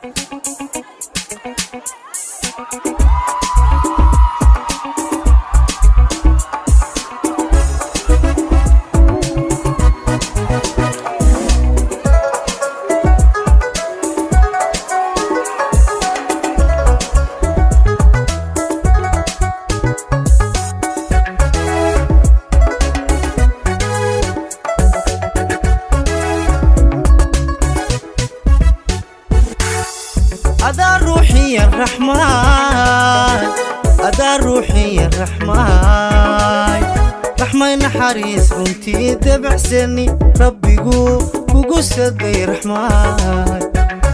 adaa ruuxiya raxmaan adaa ruuxiya raxmaan raxmay naxariis runtii debacsani rabbigu kugu saday raxmaan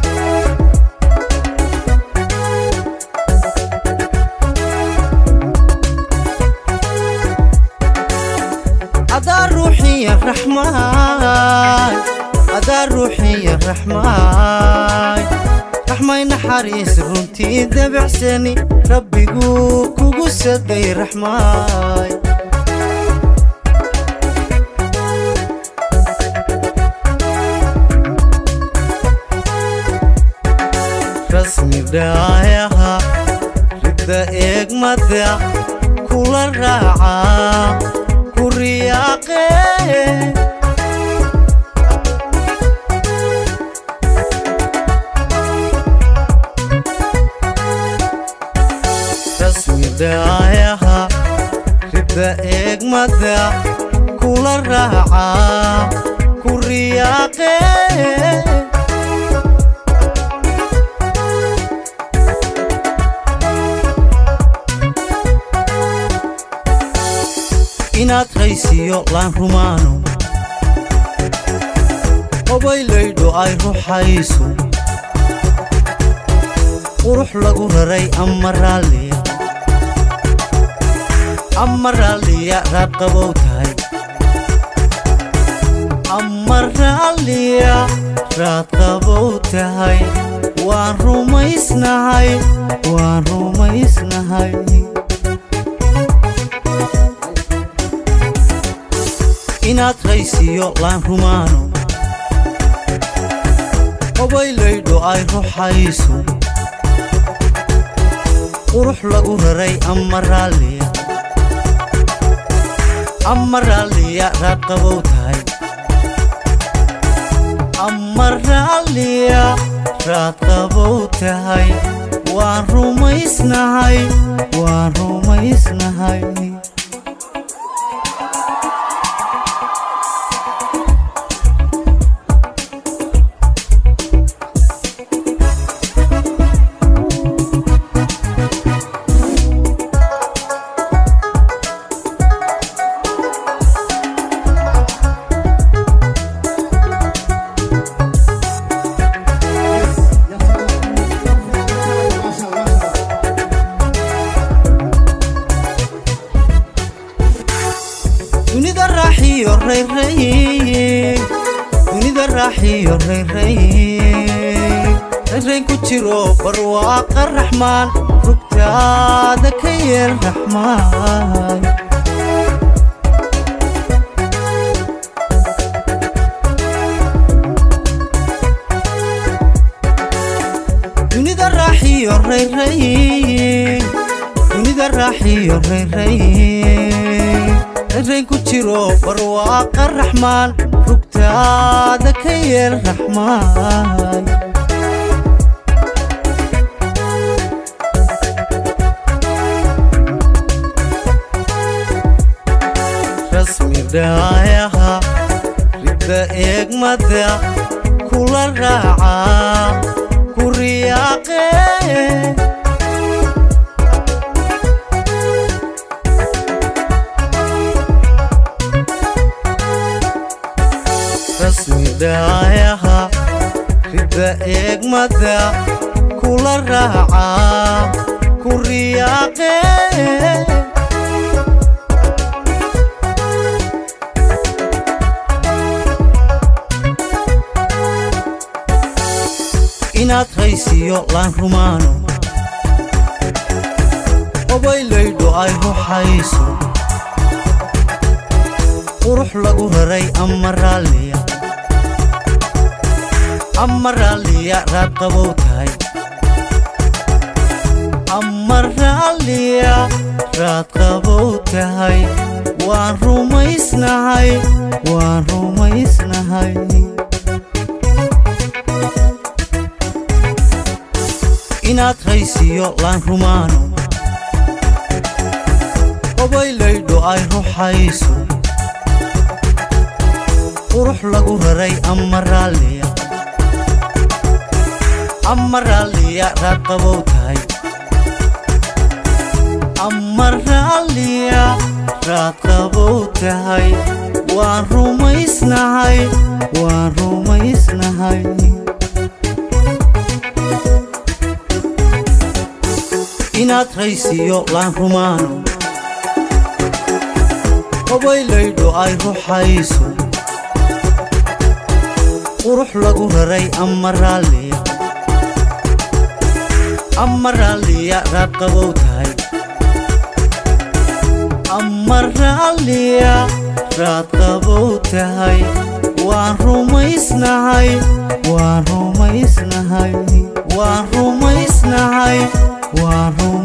adaa ruuxiya raxmaan adaa ruuxiya raxmaan raxmay naxariis runtii debacsani rabbigu kugu saday raxmaay rasmi dhaayaha ridda eegmada kula raaca ku riyaaqee rasmidhaayaha ridda eegmada kula raaca ku riyaaqee inaad raysiyo laan rumaano obaylaydho ay ruxayso qurux lagu raray ama raalliya ama raalliya raad qabow tahay ama raalliya raad qabow tahay waan rumaysnahay waan rumaysnahay inaad raysiyo laan rumaano obaylaydho ay ruxayso qurux lagu raray ama raalliya ama raalliya raad qabow tahay ama raalliya raad qabow tahay waan rumaysnahay waan rumaysnahay dunida raaxiyo rayray dunida raaxiyo rayray rayrayn ku jiro barwaaqa raxmaan rugtaada ka yeel raxmaan dunida raaxiyo rayray dunida raaxiyo rayray rayn ku jiro barwaaqa raxmaan rugtaada ka yeel raxmaan rasmi dhaayaha ridda eegmada kula raaca ku riyaaqee rasmidhaayaha ridda eegmada kula raaca ku riyaaqee inaad raysiyo laan rumaano obaylaydho ay ruxayso qurux lagu raray ama raalliya ama raalliya raad qabow tahay ama raalliya raad qabow tahay waan rumaysnahay waan rumaysnahay inaad raysiyo laan rumaano obaylaydho ay ruxayso qurux lagu raray ama raalliya ama raalliya raad qabow tahay ama raalliya raad qabow tahay waan rumaysnahay waan rumaysnahay inaad raysiyo laan rumaano obaylaydho ay ruxayso qurux lagu raray ama raalliya ama raalliya raad qabow tahay ama raalliya raad qabow tahay waan rumaysnahay waan rumaysnahay waan rumaysnahay waan rumaysnahay